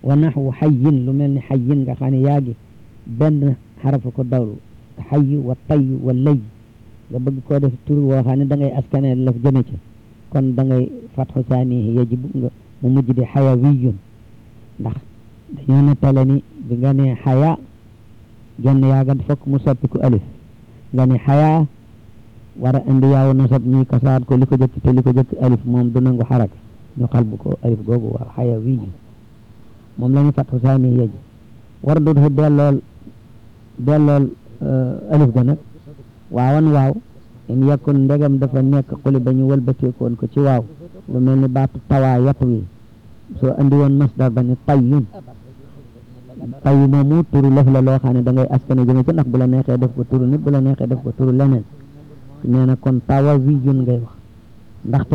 wa naxwu xayin lu mel ni xayin nga xam ne yaa gi benn xarafu ko dawlu xayi wa tay wa lay nga bëgg koo def tur woo xam ne da ngay askane laf jëme ci kon da ngay fatxu saani yajibu nga mu mujj di xayawiyun ndax dañoo nettale ni bi nga ne xaya genn yaaga fokk mu soppiku alif nga ne xaya war a indi yaaw nasab ñuy kasaat ko li ko jëkk te li ko jëkk alif moom du nangu xaraka ñu xalbu ko alif googu waaw xayawiyun moom la ñu fatxu saani yaji war dut fu dellool dellool alif ga nag waawan waaw in yakun ndegam dafa nekk xuli ba ñu wëlbateekoon ko ci waaw lu mel ni baatu tawaa yat wi soo andi woon masdar ba ni tayyun tayyu moomu turu lëf la loo xam ne da ngay askane jëme ci ndax bu la neexee def ko turu nit bu la neexee def ko turu leneen nee na kon tawa wiyun ngay wax ndaxte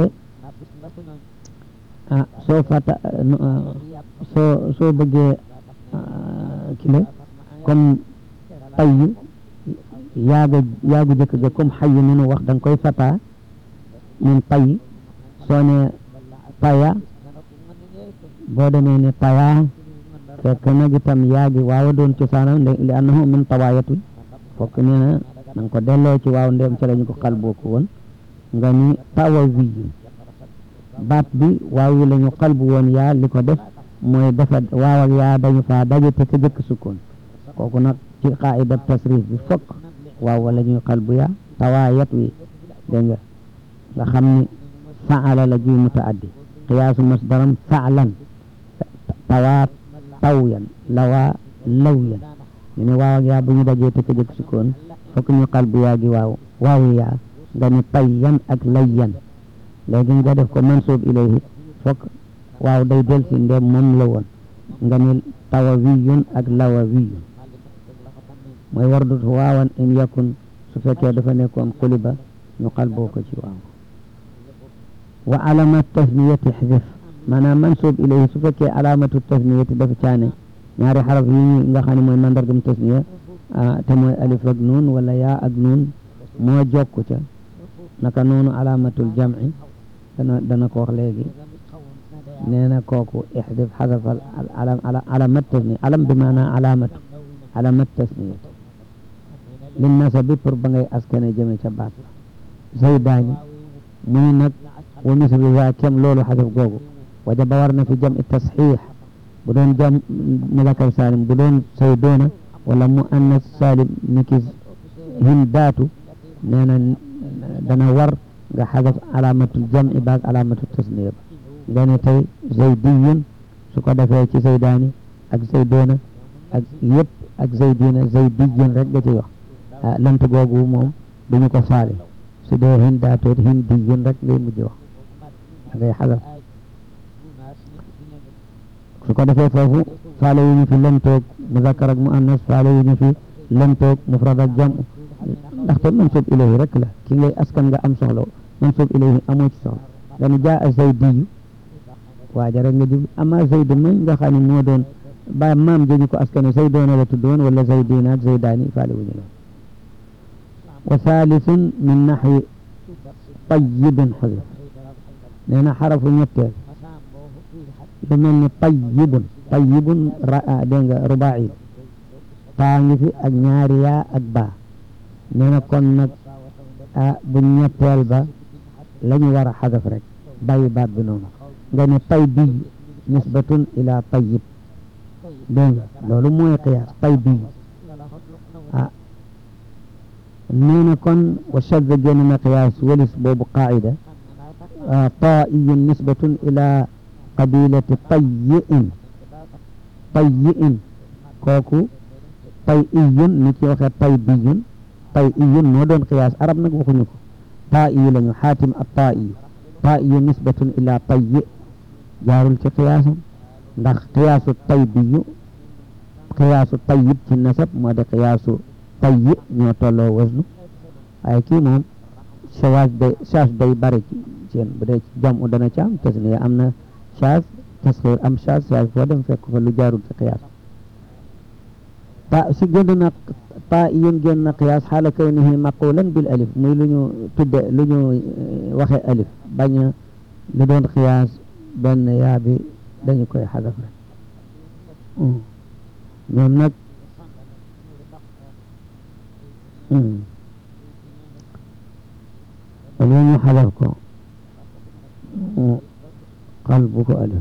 ah soo fata soo soo bëggee kile comme tayyu yaaga yaagu jëkk ga comme xayu ni nu wax da nga koy fata min tay soo ne paya boo demee ne paya fekk nag itam yaagi waawa doon cosaanam li annahu min tawayatu fokk nee na na nga ko delloo ci waaw ndem ci lañu ko xal booku woon nga ni tawa wiyu baat bi waaw yi la ñu xalbu woon yaa li ko def mooy dafa waaw ak yaa dañu faa daje te ka jëkk sukkoon kooku nag ci qaida tasrif bi fokk waaw wala ñuy xalbu yaa tawaayat wi dégg nga nga xam ni faala la juy mutaaddi qiyaasu masdaram faalan tawaa tawyan lawaa lawyan ñu ne waaw ak yaa bu ñu dajee te ka jëkk sukkoon fokk ñu xalbu yaa gi waaw waaw yaa nga ni tayyan ak layyan léegi nga def ko mansub ilayhi fokk waaw day del si ndem moom la woon nga ni tawawiyun ak lawawiyun mooy war dut waawan in yakun su fekkee dafa nekkoon xuliba ñu xalboo ko ci waaw wa alamat tasniyati xdif maanaam mansub ilayhi su fekkee alamatu tasniyati dafa caane ñaari xaraf yi nga xam ne mooy mandargam tasniya te mooy alif ak nuun wala yaa ak nuun moo jokku ca naka noonu alamatul jamci dana dana ko wax léegi nee na kooku ixdif xadafal alam alamat tasniya alam bi maanaa alamatu alamat tasniya lin nasabi pour ba ngay askane jëme ca baat zaydaani muy nag wa mislu za kem loolu xadaf googu wajaba war na fi jam i tasxiix bu doon jam mudakar salim bu doon saydoona wala mu annas salim niki hindaatu nee na dana war nga xadaf alamatul jam'i baag alamatul tasniya ba nga ne tey zaydiyun su ko defee ci zaydaani ak zaydoona ak yëpp ak zaydina zaydiyun rek nga ci wax ah lant googu moom duñu ko faale su dee hindaatoot hindiyun rek ngay mujj wax da ngay xadaf su ko defee foofu faale wu ñu fi lantoog muzakkar ak muannas faale wu ñu fi lantoog mufrad ak jam ndaxte mansub ilayhi rek la ki ngay askan nga am soxla mansub ilayhi amoo ci soxla nga ne jaa a zaydiyu waaja rek nga jub ama zayd mañ nga xam ne moo doon ba maam jëñu ko askane zaydoona la tuddoon wala zaydina ak zaydaani faale wu ñu la wa thalitun min naxwi tayyibin xadif nee na xarafu ñetteel lu mel ni tayyibun tayyibun dégg nga rubaai taa ngi fi ak ñaari yaa ak baa nee na kon nag ah bu ñetteel ba la ñu war a xadaf rek bàyyi baat bi noonu nga ne tay biy nisbatun ila tayyib dégg nga loolu mooy qiyaas tay biy ah nee na kon wa shadda génn na qiyaas walis boobu qaida taa'iyun nisbatun ila qabilati tayyi'in tayyi'in kooku tayyiyun ni ci waxee taybiyun tayyiyun moo doon qiyaas arab nag waxuñu ko taa'iyu lañu xaatim at taa'iyu taa'iyu nisbatun ila tayyi jaarul ci qiyaasam ndax qiyaasu taybiyu qiyaasu tayyib ci nasab moo de qiyaasu tayyi ñoo tolloo wasnu waaye kii moom shawaaz day shaas day bari ci seen bu dee jam u dana ci am tasniya am na shaas tasxiir am shaas shaas foo dem fekk fa lu jaarul ci qiyaas ta si gën na ta yun génn na qiyaas xaala kawnihi maqulan bil alif muy lu ñu tudde lu ñu waxe alif bañ lu doon qiyaas benn yaa bi dañu koy xadaf rek ñoom nag wala ñu xalaf ko xal bu ko alif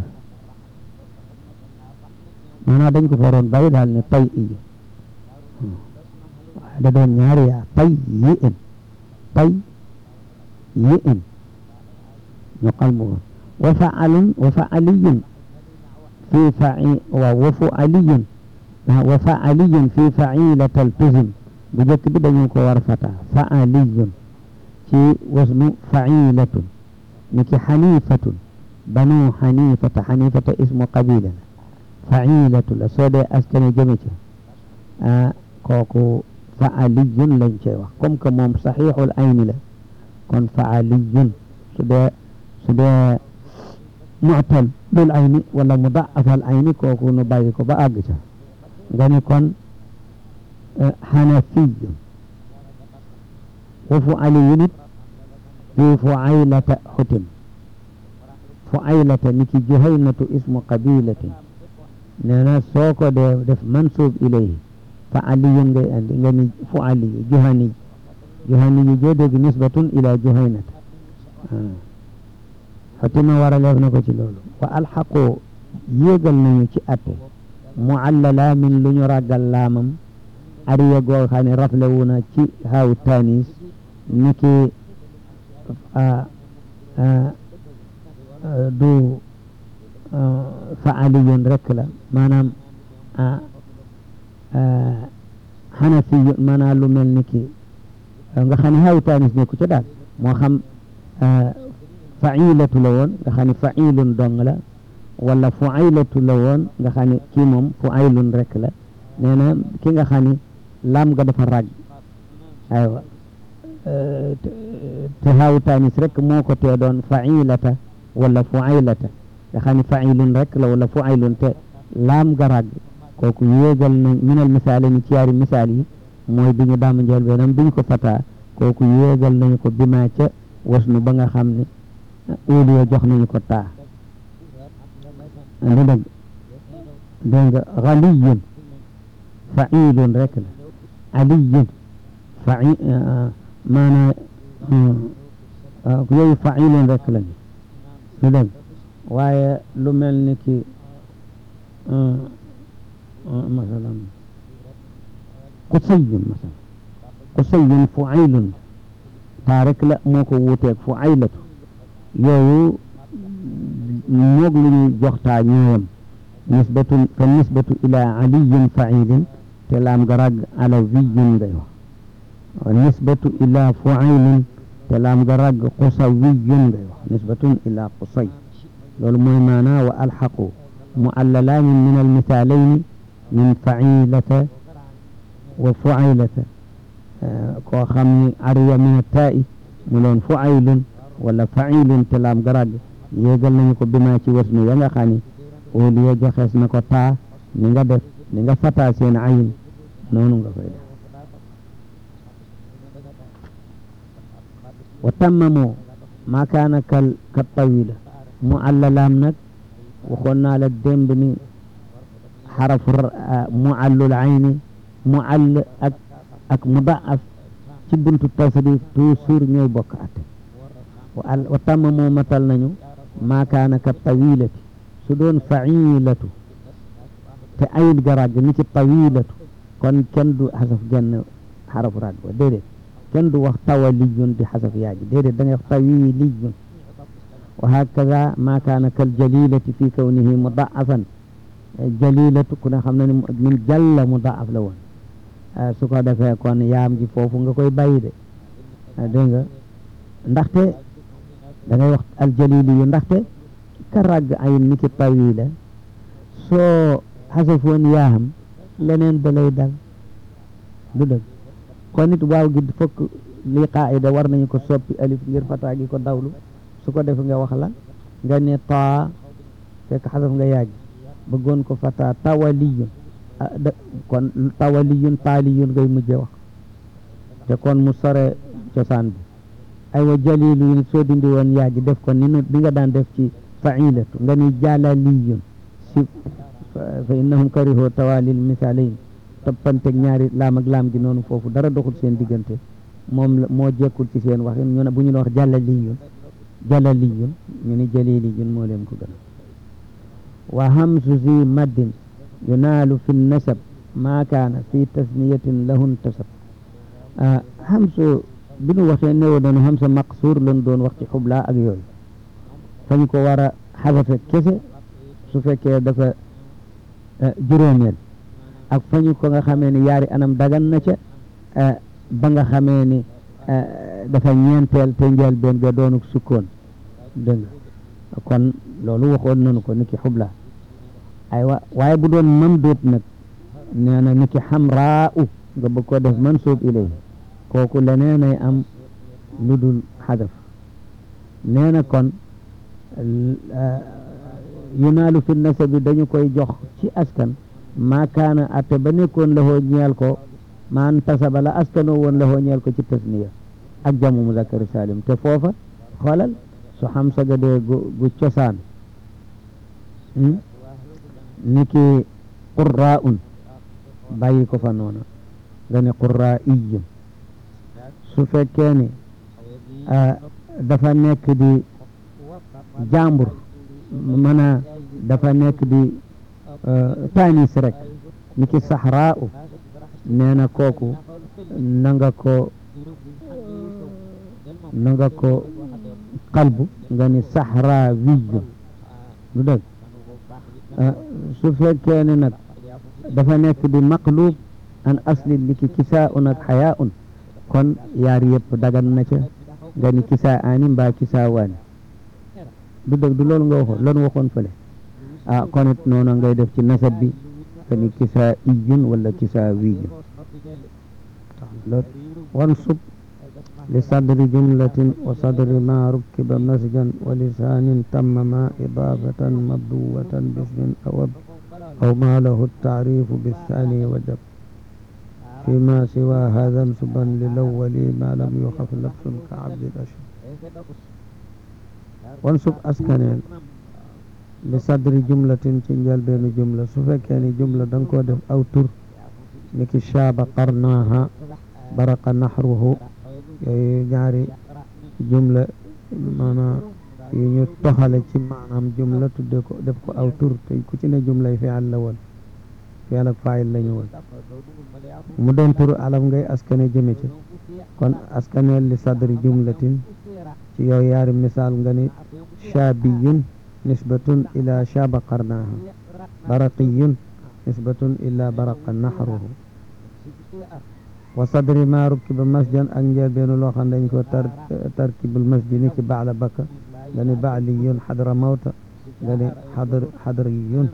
maanaam dañ ko faroon bàyyi daal ne tay iyi waaye da doon ñaari yaa tay yi in tay yi in ñu xal bu ko wa faalun wa faaliyun fi fai waaw wa fualiyun wa faaliyun fi failatal tuzim bu njëkk bi dañu ko war fata faaliyun ci wasnu failatun niki xanifatun banu xanifata xanifata ismu qabila la failatu la soo dee askane jëme ci ah kooku faaliyun lañ cey wax comme que moom saxiixul ayni la kon faaliyun su dee su dee mu'tal lul ayni wala mudaafal ayni kooku nu bàyyi ko ba àgg ca nga ni kon xanafiyun wa fualiyun it fi fuaylata xutim fuaylata niki juhaynatu ismu qabilatin nee na soo ko dee def mansub ilayhi fa aliyun ngay andi nga ni fu aliyu juhani juhani yu joo dégg nisbatun ila juhaynata xotima waraleef na ko ci loolu wa alxaqu yéegal nañu ci atte muallala min lu ñu ràggal laamam ariya goo xam ne rafle wu na ci haaw tanis niki du faaliyun rek la maanaam xanafiyun maanaam lu mel ni ki nga xam ne xaw taanis nekku ci daal moo xam failatu la woon nga xam ne failun dong la wala fuaylatu la woon nga xam ne kii moom fuaylun rek la nee na ki nga xam ne laam nga dafa ràgg aywa te xaw taanis rek moo ko tee doon failata wala fuaylata nga xam ne failun rek la wala fuaylun te laam garag kooku yéegal nañ minal misaale ni ci yaari misaal yi mooy bi ñu daama njël benam biñ ko fataa kooku yéegal nañu ko bima ca wasnu ba nga xam ne uliya jox nañu ko taa ndi dëgg dégg nga xaliyun failun rek la aliyun fai maanaa yooyu failun rek lañu lu dëgg waaye lu mel ni ki masalan qusayun masalan qusayun fuaylun taa rek la moo ko wuuteeg fuaylatu yooyu moog lu ñuy jox taa ñooyam nisbatu fa nisbatu ila aliyin failin te laam ga rag alawiyun ngay wax nisbatu ila fuaylin te laam ga rag qusawiyun ngay wax nisbatun ila qusay loolu mooy maanaa wa alxaqu muallalaani min almisaalayni min failata wa fuaylata koo xam ni ariya min attaa'i mu doon fuaylun wala failun te laam garag yéegal nañu ko bima ci wasnu ya nga xam ni óoliya joxees na ko taa ni nga def ni nga fataa seen ayin noonu nga koy def wa tammamoo maa kaana kal ka tawila mu allalaam nag waxoon naa la démb ni xarafu mu allul ayni mu all ak ak mudaaf ci buntu tasrif toujours ñooy bokk at wa tàmm moo matal nañu maakaana ka tawilati su doon failatu te ayit garag ni ci tawilatu kon kenn du xasaf genn xarafu rag wa déedéet kenn du wax tawaliyun di xasaf yaaji déedéet da ngay wax tawiliyun wa hakaza ma kaana kal jalilati fi kawnihi mudaafan jalilatu ku ne xam na ne min jalla mudaaf la woon su ko defee kon yaam ji foofu nga koy bàyyi de dégg nga ndaxte da ngay wax al jalili yu ndaxte ka ràgg ay niki tawila soo xasafoon yaam leneen da lay dal du dëgg kon it waaw gi fokk li qaida war nañu ko soppi alif ngir fataa gi ko dawlu su ko def nga wax la nga ne taa fekk xasaf nga yàgg bëggoon ko fataa tawaliyun kon tawaliyun taaliyun ngay mujje wax te kon mu sore cosaan bi aywa jalilu yin soo dindi woon yàgg def ko ni nu bi nga daan def ci failatu nga ni jalaliyun si fa innahum karihoo tawalil misaalayn toppanteg ñaari laam ak laam gi noonu foofu dara doxul seen diggante moom la moo jekkul ci seen waxin ñu ne bu ñu ne wax jàllaliyun jàllaliyun ñu ni jaliliyun moo leen ko gën wa hamsu zi maddin yunaalu fi nasab maa kaana fi tasniyatin lahun tasab hamsu bi nu waxee néew doon hamsa maqsuur lañ doon wax ci xublaa ak yooyu fañ ko war a xabafe kese su fekkee dafa juróomeel ak fañu ko nga xamee ni yaari anam dagan na ca ba nga xamee ni dafa ñeenteel te njël benn ga doonuk sukkoon dégg nga kon loolu waxoon nañu ko niki xubla aywa waaye bu doon mamduut nag nee na niki xamraa u nga bëgg ko def mansuub ilay kooku leneen ay am lu dul xadaf nee na kon yunaalu fi nasabi dañu koy jox ci askan maa kaana atte ba nekkoon lahoo ñeel ko maan tasaba la askanoo woon lahoo ñeel ko ci tasniya ak jamu muzakkari salim te foofa xoolal su xam saga dee gu gu cosaan niki qurraa un bàyyi ko fa noona nga ne qurraa iyun su fekkee ni dafa nekk di jàmbur mana dafa nekk di taanis rek ni ki saxraa u nee na kooku na nga ko na nga ko qalbu nga ni saxraa wiyyu du dëgg su fekkee ne nag dafa nekk di maqlub an asli li ki kisaa un ak xayaa un kon yaar yëpp dagan na ca nga ni kisaa ani mbaa kisaa waani du dëgg du loolu nga waxoon loolu waxoon fële ah kon it noonu ngay def ci nasab bi ka ni kisaa iyun wala kisaa wiyun wansub li sadri jumlatin wa sadri ma rukkiba masjan wa lisaanin tamma ma idaafatan mabduwatan bismin awab aw ma lahu taarifu bisaani wajab فيما سوى هذا انسبا للأول ما لم يخف لبس كعبد الأشهر وانسب أسكنين لصدر جملة تنجل بين جملة سفكاني جملة دنكو دف أو تر نكي الشاب قرناها برق نحره ñaari jumla maanaam yu ñu toxale ci maanaam jumla tudde ko def ko aw tur te ku ci ne jumlay fi'al la woon fi'al ak faa'il la ñu woon mu doon turu alam ngay askane jëme ci kon askaneel li sadri jumlatin ci yow yaari misaal nga ni shaabiyun nisbatun ila shaaba qarnaaha baraqiyun nisbatun ila baraqa naxruhu wa sadri ma rukkiba masjan ak njëlbeenu loo xam dañ ko tar tarkibul masji ni ki baala bakka nga ni baaliyun xadra mawta nga ni xadr xadriyun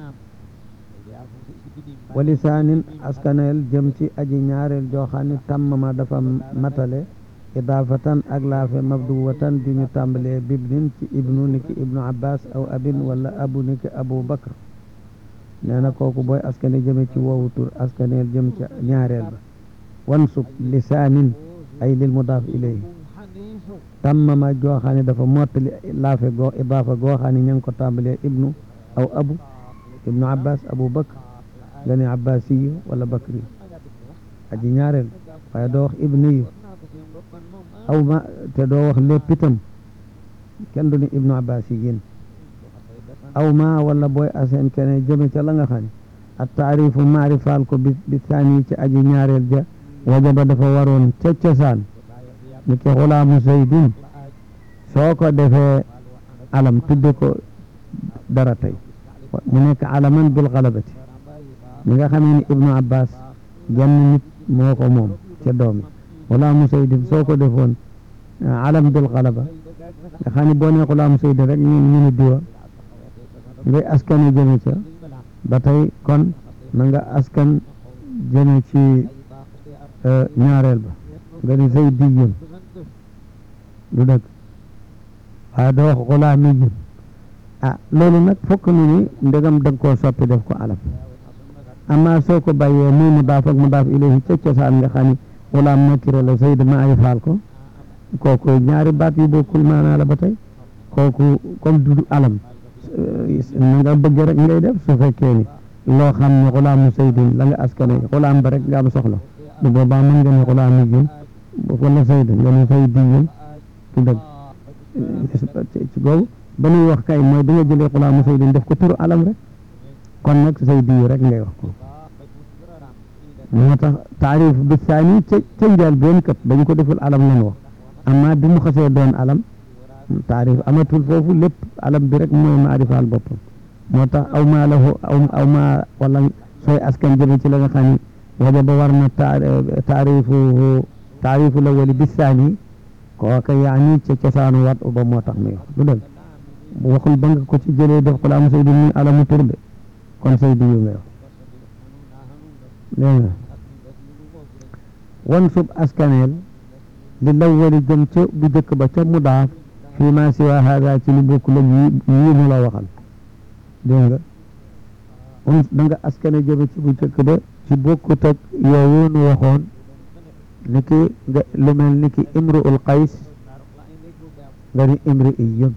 wa lisaanin askaneel jëm ci aji ñaareel joo xam ne tàmmama dafa matale idaafatan ak laafe mabduwatan ju ñu tàmbalee bibnin ci ibnu ni ki ibnu abbas aw abin wala abu ni ki abu bakr nee na kooku booy askane jëme ci woowu tur askaneel jëm ci ñaareel ba wansub lisaanin ay lil mudaaf ilayhi tàmmama joo xam ne dafa mottali laafe goo idaafa goo xam ne ña ngi ko tàmbalee ibnu aw abu ibnu abbas abu bakr nga ne abbasiyu wala bakri aji ñaareel waaye doo wax ibniyu aw ma te doo wax lépp itam kenn du ni ibnu abbasiyin aw ma wala booy aseen kene jëme ca la nga xam ne at taarifu maarifaal ko bi bi saani ci aji ñaareel ja wajaba dafa waroon ca cosaan ni ki xulaamu zaydin soo ko defee alam tudde ko dara tey mu nekk alaman bil galabati mi nga xamee ni ibnu abbas genn nit moo ko moom ca doomi xulaamu zaydin soo ko defoon alam bil galaba nga xam ne boo nee xulaamu zaydin rek ñu ñu ni diwa ngay askane jëme ca ba tey kon na nga askan jëme ci ñaareel ba nga ni zaydiyun du dëgg waaye doo wax xulaamiyun ah loolu nag fokk nu ni ndegam da nga koo soppi def ko alam amma soo ko bàyyee muy mudaaf ak mudaaf ilayhi ca cosaan nga xam ni xulaam nakira la zayd maarifaal ko kooku ñaari baat yu bokkul maanaa la ba tey kooku comme du alam na nga bëgg rek ngay def su fekkee ni loo xam ne xulaamu saydin la nga askane xulaam ba rek nga am soxla bu boobaa mën nga ne xulaamu jun wala saydin nga ne saydiyun ci dëgg ci boobu ba nuy wax kay mooy bi nga jëlee xulaamu saydin def ko turu alam rek kon nag saydiyu rek ngay wax ko moo tax taarif bi saani ca ca njaal benn kat dañu ko deful alam lan wax amma bi mu xasee doon alam taarif amatul foofu lépp alam bi rek mooy maarifaal boppam moo tax aw maa lahu aw aw maa wala sooy askan jëme ci la nga xam ne wajaba war na taarifu taarifu la wali bisaani kooka yaani ca cosaanu wat ba moo tax muy wax du dëgg waxul ba nga ko ci jëlee def ko la am saydi muy alamu tur de kon saydi yu ngay wax dégg nga wan sub askaneel li lawali jëm ca bu jëkk ba ca mudaaf fii ma siwa hada ci lu bokkul ak yi yii mu la waxal dégg nga on da nga askane jëme ci bu jëkk ba ci bokkut ak yooyu nu waxoon ni ki nga lu mel ni ki imru ul qays nga ni imri iyun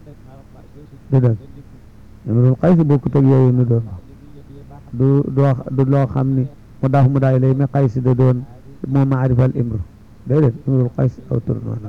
du dëgg imru ul qays bokkut ak yooyu nu doon du doo du loo xam ni mu daaf mu daay lay mi qays da doon moo maarifal imru déedéet imrul qays aw tur noonu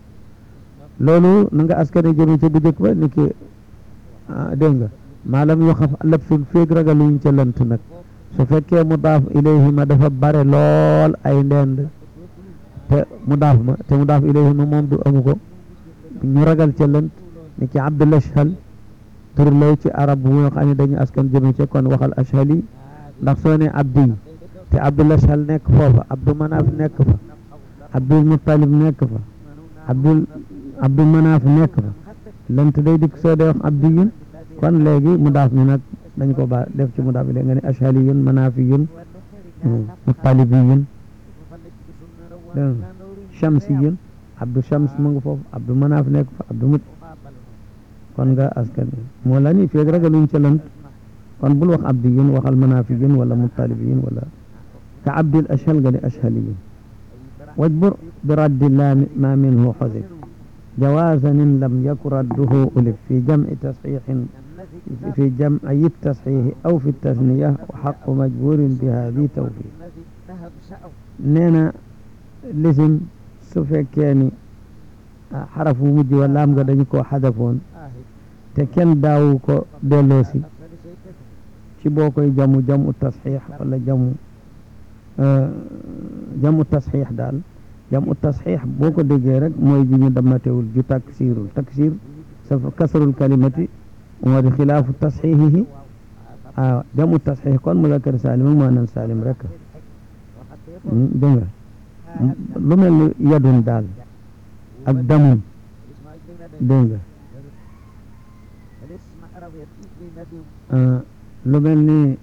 loolu na nga askane jëme ci bu jëkk ba ni ki dégg nga maalam yoo xam lab sun féeg ragaluñ ca lant nag su fekkee mu daaf ilayhi ma dafa bare lool ay ndend te mu daaf ma te mu daaf ilayhi ma moom du amu ko ñu ragal ca lënt ni ki abdul ashhal tur lay ci arab bu nga xam ne dañu askan jëme ca kon waxal ashhal yi ndax soo ne abdi yi te abdul ashhal nekk foofa abdu manaaf nekk fa abdul muttalib nekk fa abdul abdul manaaf nekk fa lënt day dikk soo dee wax abdiyun kon léegi mu daaf mi nag dañ ko ba def ci mu daaf léegi nga ne ashaliyun manafiyun muttalibiyun dégg nga shamsiyun abdu shams mu ngi foofu abdu manaaf nekk fa abdu mut kon nga askan moo la ni feeg ragaluñ ca lant kon bul wax abdiyun waxal manafiyun wala muttalibiyun wala ka abdil ashal nga ne ashaliyun wajbur bi raddi la ma minhu xosif جوازا إن لم يكن رده ألف في جمع تصحيح في جمع التصحيح أو في التثنية وحق مجبور بهذه توفيق نينا لسم سفكاني حرف مجي ولا أم قد يكون حذفون تكن داو كو دلوسي ci boo koy jamu jamu tasxiix wala jamu jamu tasxiix daal jamu tasxiix boo ko déggee rek mooy ji ñu damatewul ju taksiirul taksiir sa kasrul kalimati moo di xilaafu tasxiixihi ah jamu tasxiix kon muzakkar saalim ak muannas saalim rek dégg nga lu mel ni yadun daal ak damun dégg nga lu mel ni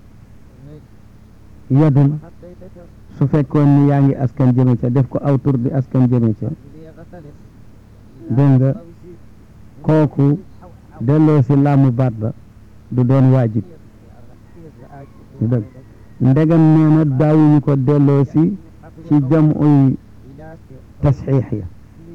yadun su fekkoon ni yaa ngi askan jëme ca def ko aw tur di askan jëme ca dégg nga kooku delloo si laamu baat ba du doon waajib du dëgg ndegam nee na daawuñu ko delloo si ci jam uy tasxiix ya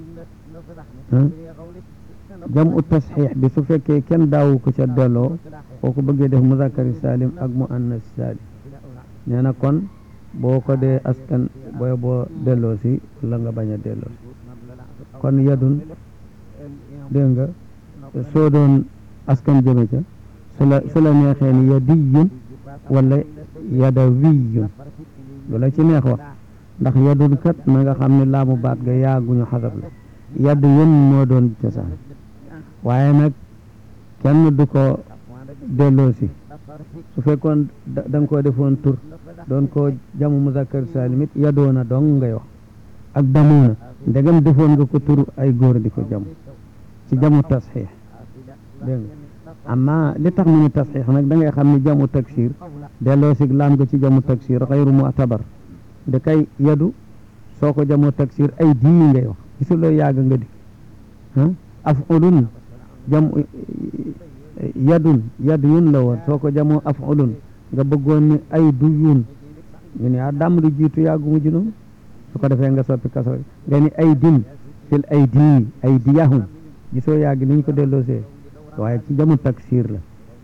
jam u tasxiix bi su fekkee kenn daawu ko ca delloo kooku bëggee def muzakkari salim ak mu annas salim nee na kon boo ko dee askan booy boo delloo si la nga bañ a delloo si kon yadun dégg nga soo doon askan jëme ca su la su la neexee ni yadiyun wala yadawiyun lu la ci neex wax ndax yadun kat na nga xam ne laamu baat ga yaaguñu xasab la yadd yun moo doon cosaan waaye nag kenn du ko delloo si su fekkoon da nga koo defoon tur doon ko jamu muzakkar salim it yadoona dong ngay wax ak damuuna ndegam defoon nga ko tur ay góor di ko jamu ci jamu tasxiix dégg nga amma li tax mu ni tasxiix nag da ngay xam ni jamu taksir delloo si laam nga ci jamu taksir xayru mu'tabar da kay yadu soo ko jamu taksir ay dii ngay wax gisuloo yàgg nga di ah af'ulun jam yadun yad yun la woon soo ko jamoo af'ulun nga bëggoon ni ay du yun ñu ne ah dàmm di jiitu yàggu mujj noonu su ko defee nga soppi kaso nga ni ay din fil ay dii ay diyahum gisoo yàgg ni ñu ko delloosee waaye ci jamu taksir la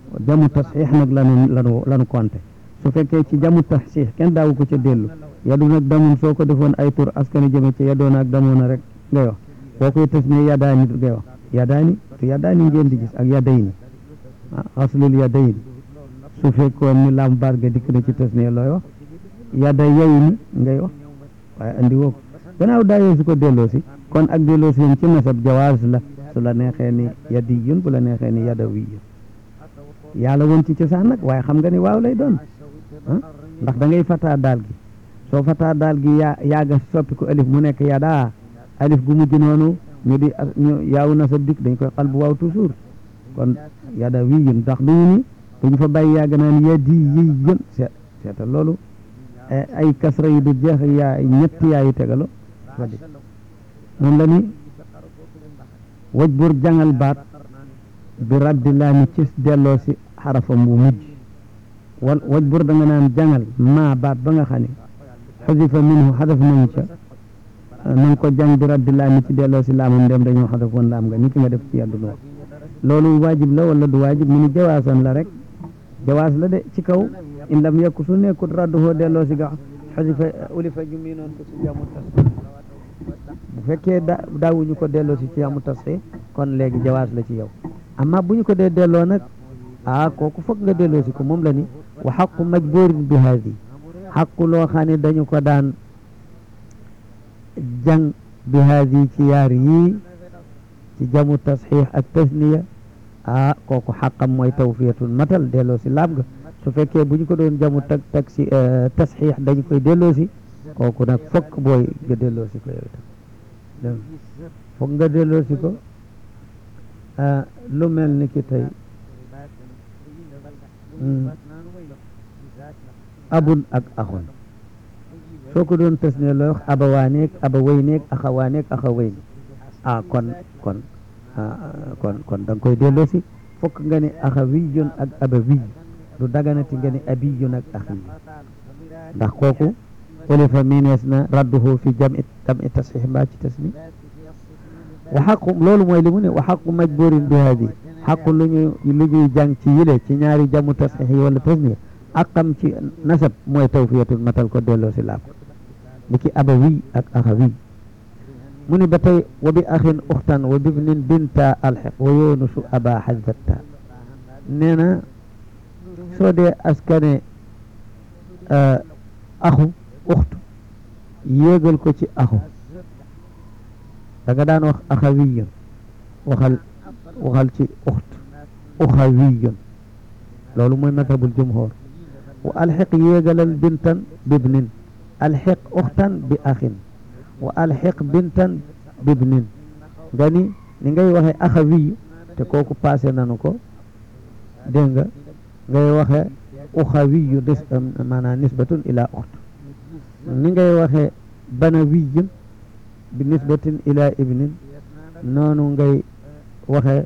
jamu tasxiix nag lanu lanu lanu compté su fekkee ci jamu tasxiix kenn daawu ko ca dellu yadu nag damun soo ko defoon ay tur askani jëme ci yadoon ak damoona rek ngay wax boo koy tës ne yadaani ngay wax yadaani te yadaani ngeen di gis ak yadayni xaslul yadayni su fekkoon ni lam baat ga dikk na ci tës ne looy wax yada yayni ngay wax waaye andi woo ko gannaaw daayee su ko delloo si kon ak delloo si ci nasab jawaaz la su la neexee ni yadiyun bu la neexee ni yadawiyun yàlla woon ci cosaan nag waaye xam nga ni waaw lay doon ndax da ngay fataa daal gi soo fataa daal gi yaa yaaga soppi ko alif mu nekk yadaa alif gu mujj noonu ñu di ñu yaaw nasab dikk dañ koy xal bu waaw toujours kon yadawiyun ndax duñu ni duñu fa bàyyi yaaga naan yadiyun seet seetal loolu ay kasra yu du jeex yaa ñetti yaayu tegalo wa di moom la ni waj bur jangal baat bi raddi laami ci delloo si xarafam bu mujj wal waj bur da nga naan jangal maa baat ba nga xam ne xasifa minhu xadaf nañu ca na nga ko jàng bi raddi laami ci delloo si laamam ndem dañoo xadaf woon laam nga ni ki nga def ci yàddu noo loolu waajib la wala du waajib mu ni jawaasan la rek jawaas la de ci kaw in lam yekku su nekkut radduhoo delloo si ga xasifa ulifa ju mii noon ko si jamu tas bu fekkee da daawuñu ko delloo si ci jamu tas kon léegi jawaas la ci yow amma bu ñu ko dee delloo nag ah kooku foog nga delloo si ko moom la ni wa xaqu majburin bi haadi xaqu loo xam ne dañu ko daan jàng bi haadi ci yaar yii ci jamu tasxiix ak tasniya ah kooku xaqam mooy tawfiyatul matal delloo si laam nga su fekkee bu ñu ko doon jamu tag tag si tasxiix dañu koy delloo si kooku nag fokk booy nga delloo si ko yow itam fokk nga delloo si ko lu mel ni ki tey abun ak axun soo ko doon tës ne looy wax abawaaneeg abawayneeg axawaaneeg axawayni ah kon kon kon kon da nga koy delloo si fokk nga ne axawiyun ak abawiy du daganati nga ne abiyun ak axiy ndax kooku ulifa miinees na radduhu fi jami jami tasxiix mbaa ci tasni wa xaqu loolu mooy li mu ne wa xaqu majburin bi haadi xaqu lu ñuy lu ñuy jàng ci yile ci ñaari jamu tasxiix yi wala tasniya aqam ci nasab mooy tawfiyatul matal ko delloo si laab ni ki abawi ak axawi mu ni ba tey wa bi axin uxtan wa bibnin binta alxiq wa yoonusu aba xasbatta nee na soo dee askane axu uxtu yéegal ko ci axu da nga daan wax axawiyun waxal waxal ci uxt uxawiyun loolu mooy mazhabul jumhur wa alxiq yéegalal bintan bibnin alxiq uxtan bi axin wa alxiq bintan bibnin nga ni ni ngay waxe axawiyu te kooku passé nanu ko dégg nga ngay waxe uxawiyu des maanaam nisbatun ila uxt ni ngay waxe banawiyun bi nisbatin ila ibnin noonu ngay waxe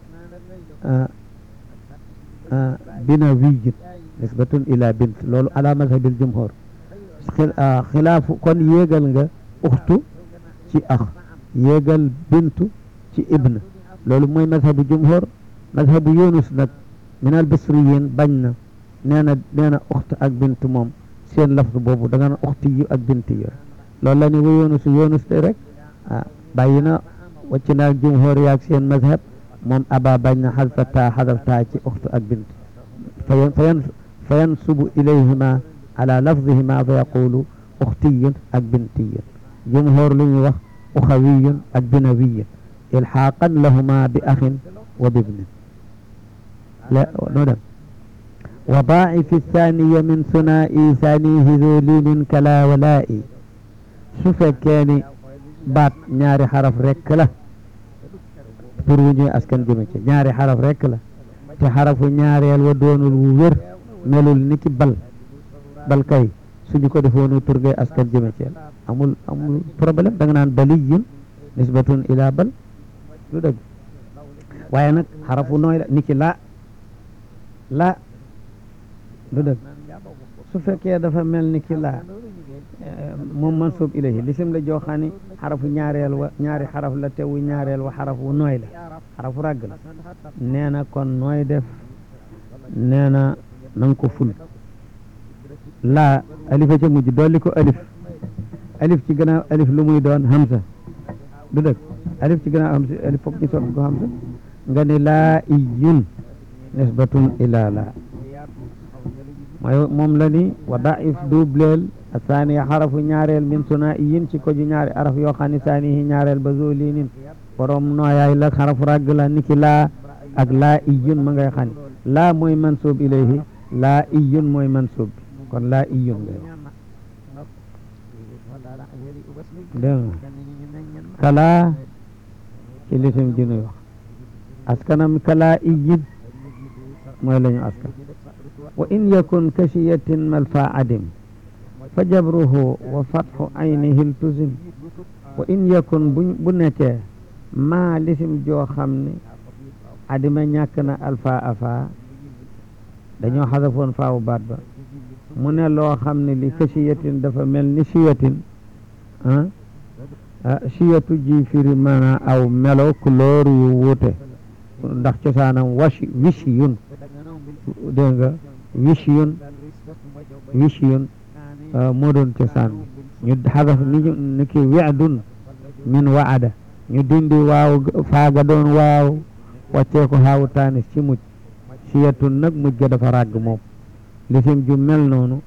binawiyun nisbatun ila bint loolu ala mazhabil jumhur xilaafu kon yéegal nga uxtu ci ax yéegal bintu ci ibn loolu mooy mazhabu jumhur mazhabu yunus nag min al bisriyin bañ na nee na nee na uxt ak bint moom seen lafz boobu da nga na uxti yu ak bint yu loolu la ni wa yunus yunus de rek ah bàyyi na wàcc naag jumhur yaag seen mazhab moom aba bañ na xadfa taa xadaf taa ci uxtu ak bint fayan fayan fa yansubu ilayhima ala lafdihima fa yaqulu uxtiyun ak bintiyun jumhur lu ñuy wax uxawiyun ak binawiyun ilxaaqan lahuma bi axin wa bibnin la noo dem wa daa'ifi thaniya min sunaa'i thanihi zolinin kala walaa'i su fekkee ni baat ñaari xaraf rekk la pour wu ñuy askan jëme ci ñaari xaraf rekk la te xarafu ñaareel wa doonul wu wér melul ni ki bal bal kay suñu ko defoonu turgay askan jëme ci amul amul problème da nga naan baliyun nisbatun ila bal lu dëgg waaye nag xarafu nooy la ni ki laa laa lu dëgg su fekkee dafa mel ni ki laa moom mansub ilayhi lisim la jooxaani xarafu ñaareel wa ñaari xaraf la tewu ñaareel wa xarafu nooy la xarafu ràgg la nee na kon nooy def nee na na nga ko ful laa alifa ca mujj dolli ko alif alif ci gannaaw alif lu muy doon hamsa du dëgg alif ci gannaaw hamsa alif foog ñu soppi ko hamsa nga ne laa iyun nisbatun ila laa mooy moom la ni wa daif dubleel asaani xarafu ñaareel min suna iyin ci ko ju ñaari araf yoo xam ne saanihi ñaareel ba zolinin borom nooyaay la xarafu ràgg la niki laa ak laa iyun ma ngay xam laa mooy mansub ilayhi laa iyun mooy mansub bi kon laa iyun ngay wax dégg nga kalaa ci lisim ji nuy wax askanam kalaa iyin mooy la ñu askan wa in yakun kashiyatin malfa adim fa jabruhu wa fatxu aynihi iltuzim wa in yakun bu bu nekkee maa lisim joo xam ne adima ñàkk na alfa afa dañoo xasafoon faawu baat ba mu ne loo xam ne li kashiyatin dafa mel ni shiyatin ah shiyatu ji firi maanaa aw melo couleur yu wuute ndax cosaanam washi wishi yun dégg nga wishi yun wishi yun moo doon cosaan ñu xadaf ni ni ki weedun min waada ñu dindi waaw faaga doon waaw wàccee ko xaawu taanis ci mujj siyatun nag mujj ga dafa ràgg moom lisim ju mel noonu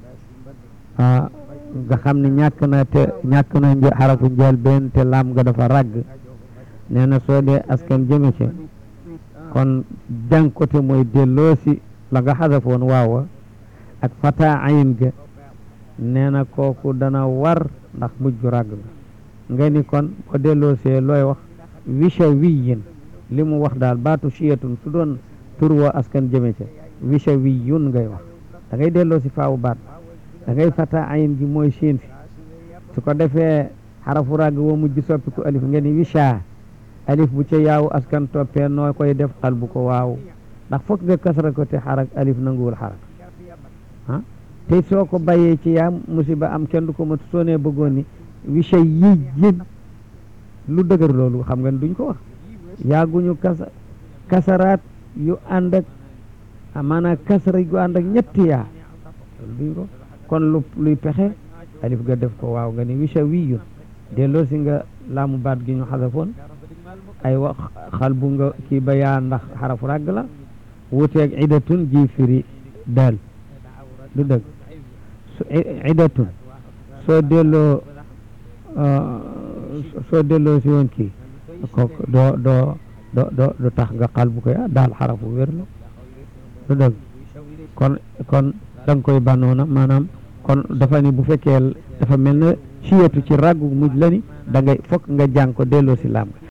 nga xam ne ñàkk na te ñàkk na xarafu njël benn te lam ga dafa ràgg nee na soo dee askan jëme ci kon jànkote mooy delloosi la nga xadafoon waawa ak fata ayin ga nee na kooku dana war ndax mujj ràgg la nga ni kon boo delloosee looy wax wisha wiyin li mu wax daal baatu siyatun su doon tur woo askan jëme ca wisha wiyun ngay wax da ngay delloosi faawu baat da ngay fata ayin gi mooy siin si su ko defee xarafu ràgg woo mujj soppiku alif nga ni wisha alif bu ca yaawu askan toppee noo koy def xal bu ko waaw ndax foog nga kasra ko te xarak alif nanguwul xarak ah te soo ko bàyyee ci yaa musiba am kenn du ko mat soo nee bëggoon ni wisha yi jin lu dëgër loolu xam nga duñ ko wax yaaguñu kasa kasaraat yu ànd ak maanaam kasara yu ànd ak ñetti yaa loolu duñ ko kon lu luy pexe alif ga def ko waaw nga ni wisha wiyun delloo si nga laamu baat gi ñu xasafoon ay wax xal bu nga kii ba yaa ndax xarafu ràgg la wuteeg idatun ji firi daal du dëgg su idatun soo delloo soo delloo si woon kii kooku doo doo do do du tax nga xal bu ko yaa daal xarafu wér la du dëgg kon kon da nga koy banoona maanaam kon dafa ni bu fekkee dafa mel ne siyatu ci ràggu mujj la ni da ngay fokk nga jàng ko delloo si laam